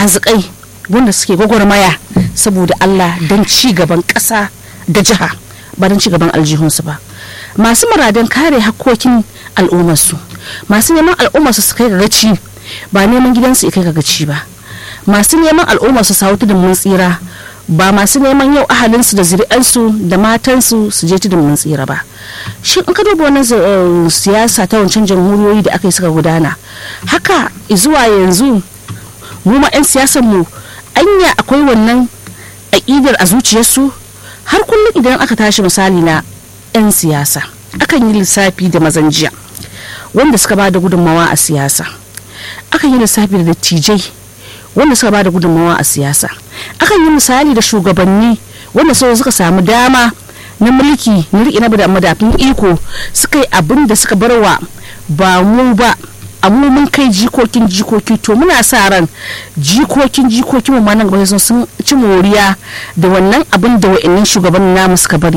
hazikai wanda suke gwagwarmaya saboda Allah don ci gaban ƙasa da jiha ba don ci gaban aljihunsu ba masu muradan kare hakkokin al'ummarsu masu neman al'ummarsu su kai ga gaci ba neman gidansu ya kai ga gaci ba masu neman al'ummarsu su hau tudun mun tsira ba masu neman yau ahalinsu da zuri'ansu da matansu su je tudun mun tsira ba shi in ka duba wannan siyasa ta wancan jamhuriyoyi da aka yi suka gudana haka zuwa yanzu mu ma 'yan siyasar mu anya akwai wannan aƙidar a zuciyarsu har kullum idan aka tashi misali na 'yan siyasa akan yi lissafi da mazan jiya wanda suka ba da gudunmawa a siyasa akan yi lissafi da dattijai wanda suka ba da gudunmawa a siyasa akan yi misali da shugabanni wanda sau suka samu dama na mulki na riƙe na madafin iko suka yi abin da suka barwa ba mu ba amma mun kai jikokin jikoki to muna sa ran jikokin jikokin mu nan gaba sun ci moriya da wannan abin da wa'annan shugaban namu suka bari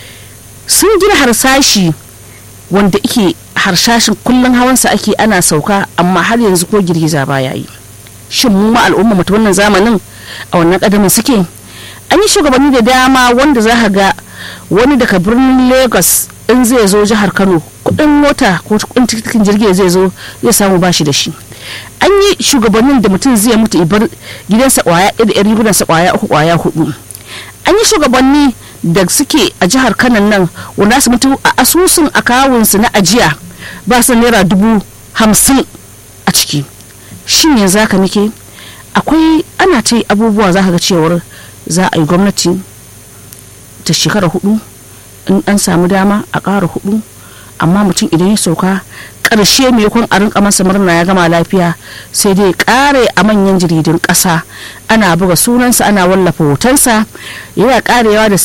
sun gina harsashi wanda ike harshashin kullum hawansa ake ana sauka amma har yanzu ko girgiza baya yi shin mu ma al'umma mu wannan zamanin a wannan kadamin suke an yi shugabanni da dama wanda za ka ga wani daga birnin lagos in zai zo jihar kano kudin mota ko kudin tikitin jirgi zai zo zai samu bashi da shi an yi shugabannin da mutum zai mutu ibar gidansa kwaya da yan rigunansa kwaya uku kwaya hudu an yi shugabanni da suke a jihar kanan nan wanda su mutu a asusun akawunsu na ajiya ba su naira dubu hamsin a ciki shin yanzu haka muke akwai ana ta abubuwa za ka ga cewar za a yi gwamnati ta shekara hudu in an samu dama a ƙara hudu amma mutum idan ya sauka ƙarshe mai kwan a rinka masa murna ya gama lafiya sai dai ƙare a manyan jaridun ƙasa ana buga sunansa ana wallafa hotonsa yana ƙarewa da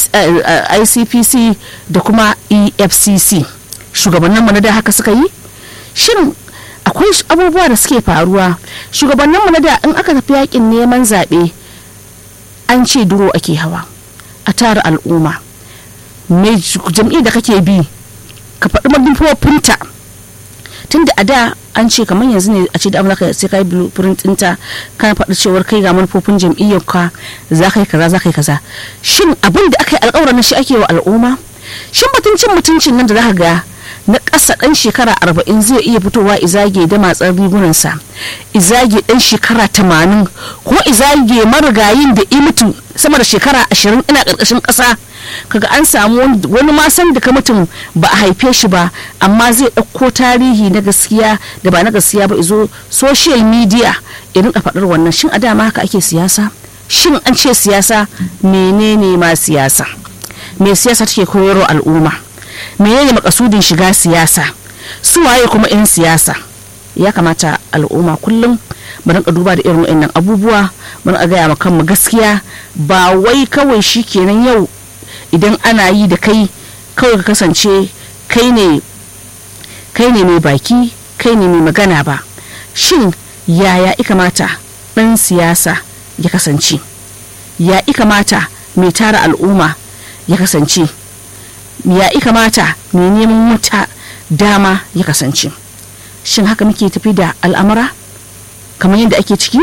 icpc da kuma efcc shugabannin mu na da haka suka yi shin akwai abubuwa da suke faruwa shugabannin mu na da in aka tafi yakin neman zaɓe an ce duro ake hawa a tara al'umma mai jam'i da kake bi ka faɗi manufofinta tun da a da an ce kamar yanzu ne a ce da amurka sai ka yi blueprint ɗinta kana faɗi cewar kai ga manufofin jam'iyyar ka za ka yi kaza za ka yi kaza shin abin da aka yi alƙawarin shi ake wa al'umma shin mutuncin mutuncin nan da za ka ga na ƙasa ɗan shekara arba'in zai iya fitowa izage da matsar rigunansa izage ɗan shekara tamanin ko izage marigayin da mutu sama da shekara ashirin ina ƙarƙashin ƙasa kaga an samu wani masan da ka mutum ba a haife shi ba amma zai ɗauko tarihi na gaskiya da ba na gaskiya ba izo social media irin a faɗar wannan shin a dama haka ake siyasa shin an ce siyasa menene ma siyasa me siyasa take koyarwa al'umma menene makasudin shiga siyasa su waye kuma 'yan siyasa ya kamata al'umma kullum mu rinka duba da irin wa'annan abubuwa mu rinka gaya kanmu gaskiya ba wai kawai shi kenan yau idan ana yi da kai kawai ka kasance kai ne kai ne mai baki kai ne mai magana ba shin yaya i kamata ɗan siyasa ya kasance ya i kamata mai tara al'umma ya kasance ya i kamata mai neman wata dama ya kasance shin haka muke tafi da al'amura kamar yadda ake ciki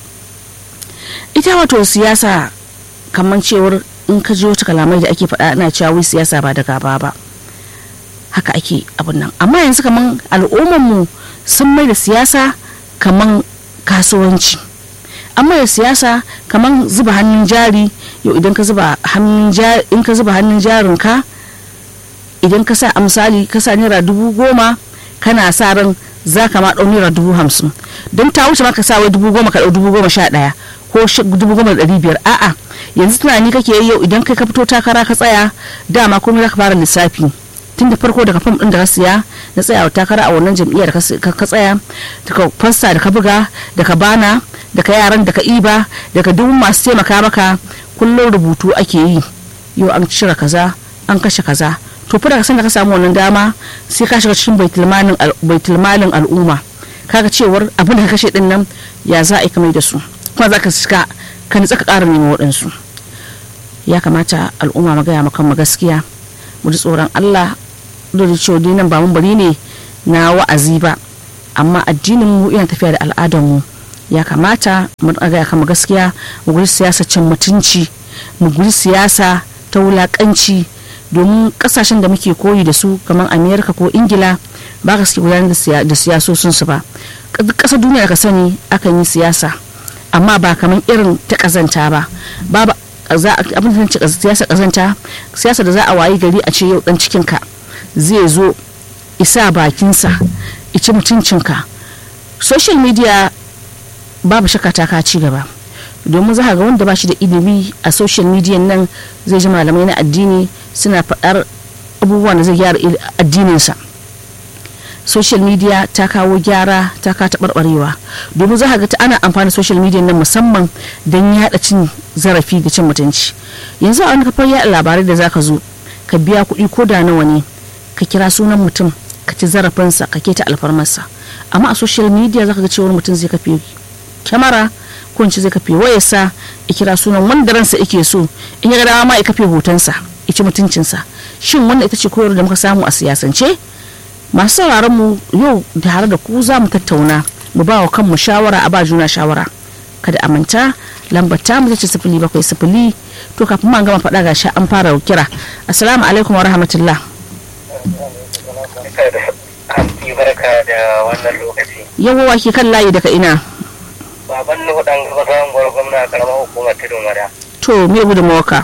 ita wato siyasa kamar cewar in ka ji wata kalamai da ake faɗa ana cewa wai siyasa ba da gaba ba haka ake abin nan amma yanzu kamar al'ummarmu sun mai da siyasa kamar kasuwanci amma da siyasa kamar zuba hannun jari yau idan ka zuba hannun in ka zuba hannun jarin ka idan ka sa a misali ka sa naira dubu goma kana sa ran za ka ma ɗau naira dubu hamsin don ta wuce maka sa wai dubu goma ka ɗau dubu goma sha ɗaya ko dubu goma da ɗari biyar a'a yanzu tunani kake yi yau idan kai ka fito takara ka tsaya dama komai za ka fara lissafi tun da farko daga fam ɗin da ka siya na tsayawa takara a wannan jam'iyyar ka tsaya daga fasta da ka buga daga bana daga yaran da ka iba daga duk masu taimaka maka kullum rubutu ake yi yau an cire kaza an kashe kaza to fa daga san da ka samu wannan dama sai ka shiga cikin baitulmalin al'umma kaga cewar abin da ka kashe din nan ya za a yi kamar da su kuma za ka shiga ka nitsa ka ƙara neman waɗansu ya kamata al'umma magaya makan gaskiya mu ji tsoron allah da cewa nan ba mun bari ne na wa'azi ba amma addinin mu yana tafiya da al'adar mu ya kamata mu ga kama gaskiya mu guji siyasa cin mutunci mu guji siyasa ta wulakanci domin kasashen da muke koyi da su kamar amerika ko ingila ba ka suke gudanar da siyasosin su ba ƙasar duniya ka sani akan yi siyasa amma ba kamar irin ta kazanta ba babu abin da siyasa kazanta siyasa da za a wayi gari a ce yau dan cikinka zai zo isa bakinsa ici mutuncinka social media babu shakka ta ka ci gaba domin za ga wanda ba shi da ilimi a social media nan zai ji malamai na addini suna faɗar abubuwan da zai gyara addininsa social media ta kawo gyara ta ka taɓarɓarewa domin za ga ta ana amfani social media nan musamman don yaɗa cin zarafi da cin mutunci yanzu a wani kafar yaɗa labarai da za ka zo ka biya kuɗi ko da nawa ne ka kira sunan mutum ka ci zarafinsa ka keta alfarmarsa amma a social media za ka ga cewar mutum zai kafe kyamara ko in zai kafe wayarsa ya kira sunan wanda ransa yake so in ya ga dama ma ya kafe hotonsa ya ci mutuncinsa shin wannan ita ce koyar da muka samu a siyasance masu sauraron mu yau tare da ku za mu tattauna mu ba wa kanmu shawara a ba juna shawara kada a manta lambar ta mu ce sifili bakwai sifili to kafin man gama faɗa gashi an fara kira assalamu alaikum wa rahmatullah barka da wannan lokaci yawo ke kan layi daga ina baban nuhu dan gaba samun gwar gwamna a karamar hukumar tudun wada to me gudun mawaka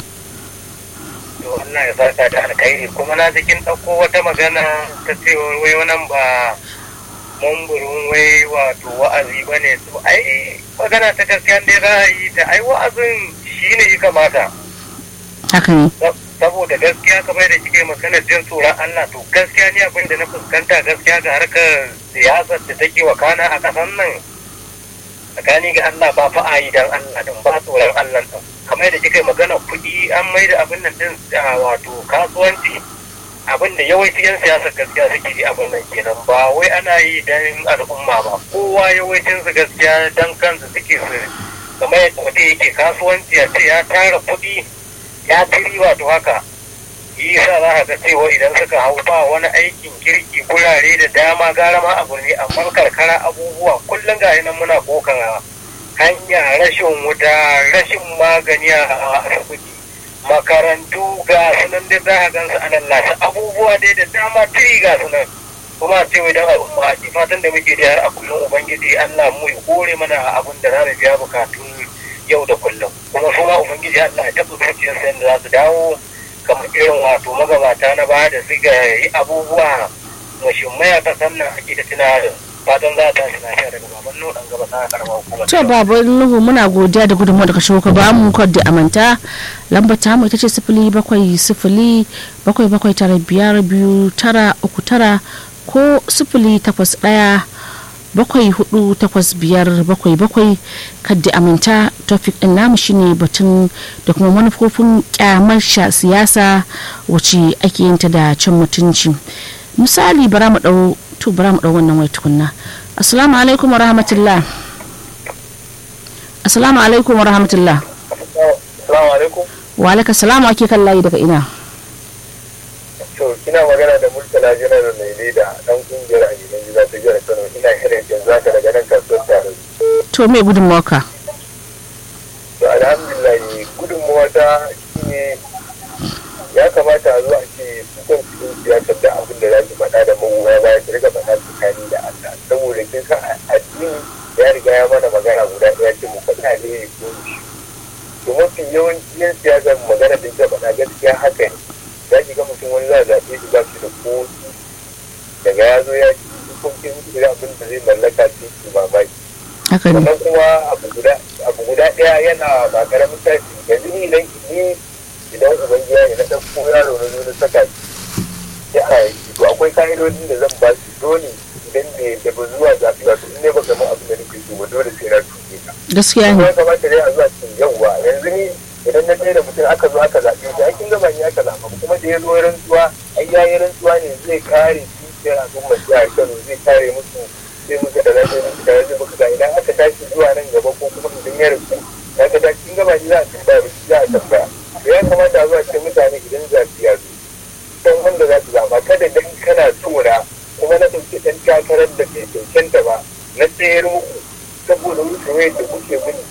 to Allah ya saka da alkhairi kuma na jikin ɗauko wata magana ta cewa wai wannan ba mamburin wai wato wa'azi ba ne to ai magana ta gaskiya dai za a yi ta ai wa'azin shi ne ya kamata haka ne saboda gaskiya kamar da kike magana jin tsoron Allah to gaskiya ne abin da na fuskanta gaskiya ga harkar siyasar da take wakana a ƙasar nan tsakani ga Allah ba fa a yi dan Allah din ba tsoron Allah din kamar da kika magana kuɗi an mai da abin nan din wato kasuwanci abin da yawanci yan siyasar gaskiya suke yi abin nan kenan ba wai ana yi dan al'umma ba kowa yawancin su gaskiya dan kansu suke su kamar yadda mutum yake kasuwanci a ce ya tara kuɗi ya ci riba to haka yi sa za ka ga cewa idan suka hau ba wani aikin kirki gurare da dama gara ma a birni amma karkara abubuwa kullum ga nan muna kokan hanya rashin wuta rashin magani a asibiti makarantu ga sunan da za ka gansu a lallata abubuwa dai da dama tiri ga sunan kuma ce wai dan al'umma a fatan da muke da a kullum ubangiji Allah mu ya kore mana abin da za mu biya bukatun yau da kullum kuma su ma ubangiji Allah ya taɓa zuciyarsa yadda za su dawo kamar irin wato magabata na baya da suka yi abubuwa mashimmai a kasan nan ake da tuna fatan za ta lafiya daga baban nuhu dan gaba sana karamar hukumar to baban nuhu muna godiya da gudunmu da ka shigo ka ba mu kwadda amanta lambar ta mu ita ce sifili bakwai sifili bakwai bakwai tara biyar biyu tara uku tara ko sifili takwas ɗaya bakwai hudu takwas biyar bakwai bakwai kadda aminta topic din namu shine batun da kuma manufofin kyamar siyasa wacce ake yin ta da cin mutunci misali bara mu dau to bara mu dau wannan wai tukunna assalamu alaikum wa rahmatullah assalamu alaikum wa rahmatullah assalamu alaikum wa alaikum salamu ake kan layi daga ina to kina magana da murtala janar mai leda dan kungiyar a gidan gida ta jihar kano ina shirin yanzu haka daga nan kasuwar tare to me gudunmawa ka to alhamdulillah gudunmawa ta shine ya kamata a zo a ce sukan cikin siyasar da abin da za su faɗa da magoya baya su riga faɗa tsakani da Allah saboda kin san addini ya riga ya mana magana guda ɗaya ce mu faɗa ne ko shi to mafi yawanci yan siyasar magana da ya faɗa gaskiya haka ne za ki ga mutum wani za a zaɓe shi ba shi da kotu daga ya zo ya ci hukuncin irin abin da zai mallaka sai ki mamaki haka ne sannan kuma abu guda abu guda ɗaya yana ba ƙaramin tashi yanzu ni idan ni idan ubangiya ne na ɗauko yaro na zo na saka shi ya a yi to akwai ka'idodin da zan ba shi dole idan bai da ba zuwa zaɓe ba to in ne ba gama abin da nake so ba dole sai na tuke ka gaskiya kuma ne ya kamata dai a zuwa cikin yawwa yanzu ni idan na tsaye da mutum aka zo aka zaɓe shi aikin gaba ne aka zaɓa ba kuma da ya zo rantsuwa ai ya yi rantsuwa ne zai kare dukiyar al'ummar jihar Kano zai kare musu zai musu da lafiya musu da lafiya musu da idan aka tashi zuwa nan gaba ko kuma idan ya rasu ya ga cikin gaba ne za a tambaya ba za a tambaya to ya kamata a zuwa cikin mutane idan zaɓe ya zo don wanda za su zaɓa kada dan kana tura kuma na ɗauki ɗan takarar da bai cancanta ba na tsayar muku saboda saboda mu kamar yadda kuke gudu